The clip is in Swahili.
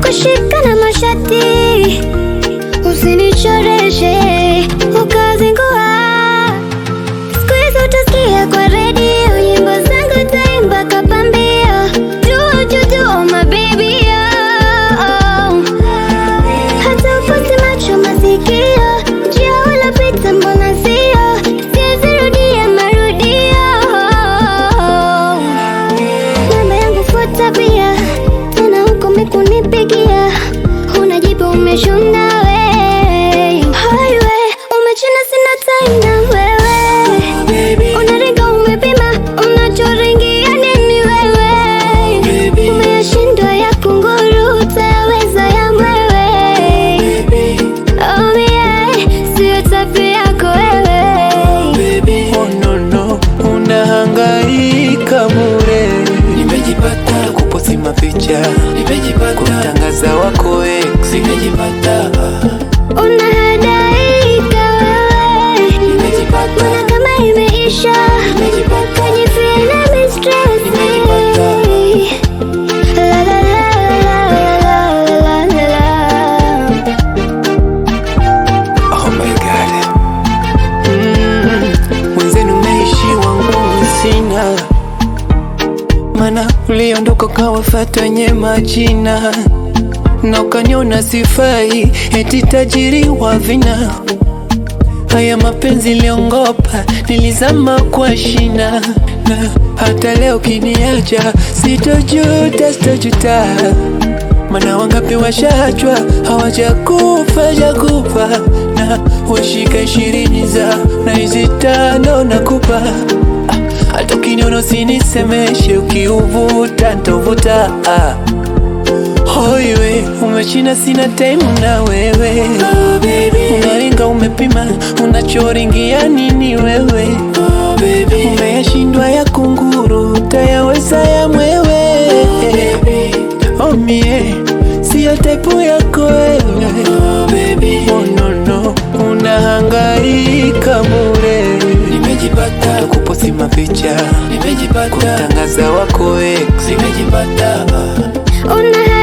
kushikana mashati, usinichoreshe ukazingua. Siku hizi utasikia kwa redio nyimbo zangu taimba kapambio juu juu juu, oh my baby oh. Hata upasi macho masikio, njia ulopita mbona sio, siwezi rudia marudio. Namba yangu fuata pia, tena huko mikunipigia, unajibu umeshunda we. Highway, umechina sina time na wewe. Unaringa umepima, unachoringia nini wewe? Umeyashindwa ya kunguru, utayaweza ya mwewe. Oh yeah, sio tabia yako wewe. Oh no no, unahangaika bure, Nimejipata, kuposti mapicha, nimejipata, kutangaza wako ex, nimejipata, Unahadaika wewe, nimejipata, mbona kama imeisha? nimejipata, Kajifeel mistress. La la la la la la la la. oh my god. Mm, mwenzenu naishiwa nguvu sina, mana uliondoka ukawafata wenye majina na ukaniona sifai, eti tajiri wa vina. Haya mapenzi liongopa, nilizama kwa shina, na hata leo kiniacha, sitojuta, sitojuta mana wangapi washachwa hawajakufa jakufa, na washika ishirini za na hizi tano nakupa. Ah, Hata ukiniona usinisemeshe, ukiuvuta ntovuta. Ah. Hoiwe umechina, sina time na wewe oh baby, unaringa umepima, unachoringia nini wewe? oh baby, Umeyashindwa ya kunguru, utayaweza ya mwewe. baby, Oh mie, siyo type yako wewe. oh baby, Oh no no, unahangaika bure, nimejipata, kuposti mapicha, nimejipata, kutangaza wako ex. nimejipata, Unahadaika